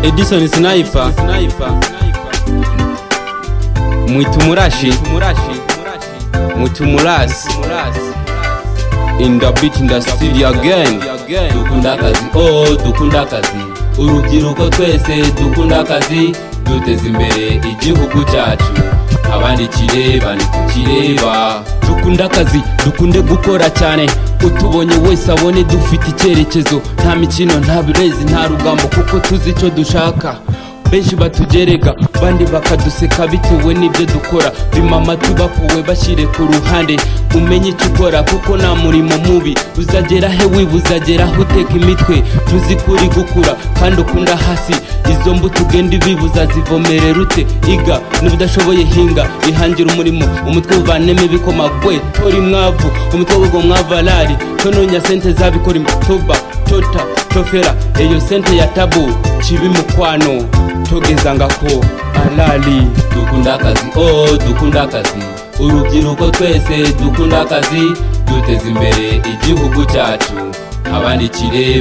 Edison Sniper Mwitumurashi Mwitumurasi In the beat in the studio again dukunda akazi oh dukunda akazi urubyiruko twese dukunda akazi duteze imbere igihugu cyacu abandikire bari kukireba dukunda akazi dukunde gukora cyane utubonye wese abone dufite icyerekezo nta mikino nta birezi nta rugambo kuko tuzi icyo dushaka benshi batugereka bandi bakaduseka bitewe n'ibyo dukora bimama tubapuwe bashyire ku ruhande umenye icyo ukora kuko nta murimo mubi uzagera he wiba uzagera aho uteka imitwe tuzi ko uri gukura kandi ukunda hasi izo mbuto ugenda ibibuza zivomerera ute iga n'ubudashoboye hinga ihangira umurimo umutwe uvanemo ibikomagwe tora imwavu umutwe w'ubwo mwavalari tononya sente zabikora imitoba tota tofera eyo sente ya tabu kibi mukwano togezangako alali dukunda akazi oh dukunda akazi urubyiruko twese dukunda akazi duteze imbere igihugu cyacu abandikire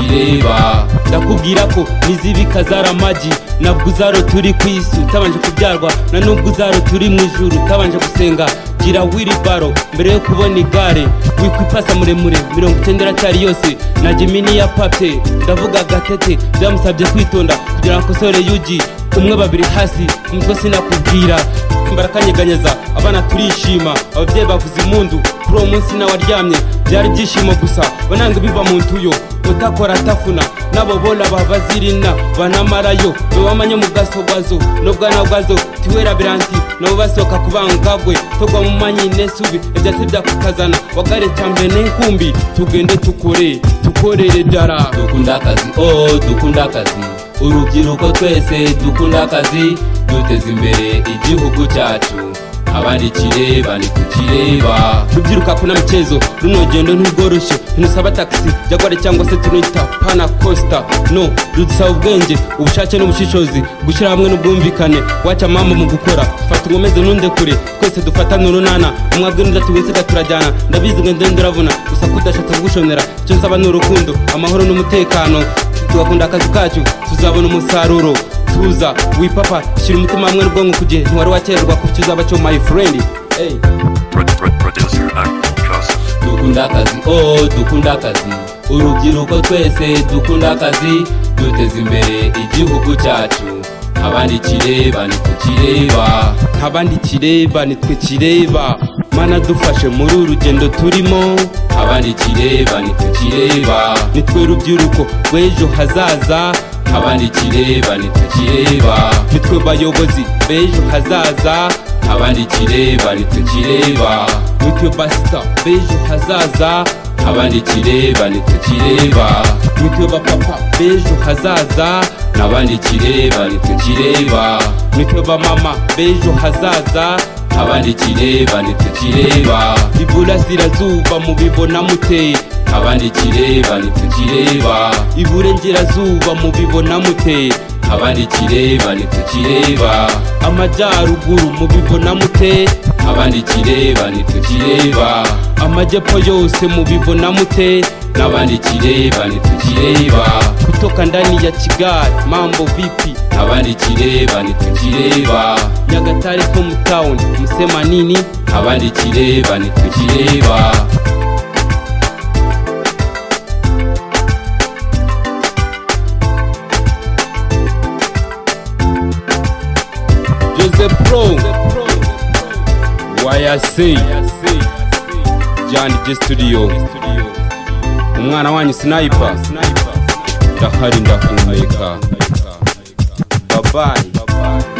bandikireba ndakubwira ko nizibika zaramagi nabwo uzaro turi ku isi utabanje kubyarwa na nubwo uzaro turi mu ijuru utabanje gusenga gira wiribaro mbere yo kubona igare wikwipasa muremure mirongo icyenda iracyari yose na jimini ya pape ndavuga gatete byamusabye kwitonda kugira ngo akosore yugi umwe babiri hasi umutwe sinakubwira barakanyeganyeza abana turishima ababyeyi bavuza impundu kuri uwo munsi nawe aryamye byari ibyishimo gusa bananga biva mu ntuyo utakora atafuna nabo bola bavazirina banamarayo bewamanye mu gasogazo n'ubwana bwazo tiwera biranti nabo basohoka kubangagwe togwa mu manyi nesubi ibyatsi byakukazana wagare cyambere n'inkumbi tugende tukore tukorere dara dukunda akazi oh dukunda akazi urubyiruko twese dukunda akazi duteze imbere igihugu cyacu abandikire bari kukireba rubyiruka kuna mchezo runo gendo ntirworoshye ntusaba taxi jagwari cyangwa se tunita pana costa no rudusaba ubwenge ubushake n'ubushishozi gushyira hamwe n'ubwumvikane waca mama mu gukora fata nkomeze ntunde kure twese dufatane urunana umwabwe n'udati wisiga turajyana ndabizi ngo ndende uravuna gusa ko udashatse kugushonera icyo nsaba ni urukundo amahoro n'umutekano tugakunda akazi kacu tuzabona umusaruro tuza wipapa shyira umutima hamwe n'ubwonko ku gihe ntiwari wakererwa ku cyo uzaba cyo my friend hey. Producer Akmal Joseph. dukunda akazi oh dukunda akazi urubyiruko twese dukunda akazi duteze imbere igihugu cyacu abandikire banitwikireba abandikire banitwikireba mana dufashe muri uru rugendo turimo abandikire banitwikireba nitwe rubyiruko rw'ejo hazaza abandikire banitwikireba nitwe bayobozi b'ejo hazaza abandikire banitwikireba nitwe basita b'ejo hazaza abandikire banitwikireba nitwe bapapa b'ejo hazaza n'abandikire banitwikireba nitwe bamama b'ejo hazaza abandikire banitwikireba iburasirazuba mubibona muteye abandikire banitwikireba iburengerazuba mubibona muteye abandikire banitwikireba amajyaruguru mubibona mute abandikire banitwikireba amajyepfo yose mubibona mute n'abandikire banitwikireba kutoka ndani ya kigali mambo vipi abandikire banitwikireba nyagatare ko mu town musema nini abandikire banitwikireba Jose Pro YSC John G Studio Umwana wanyu Sniper Ndahari ndahumeka Bye bye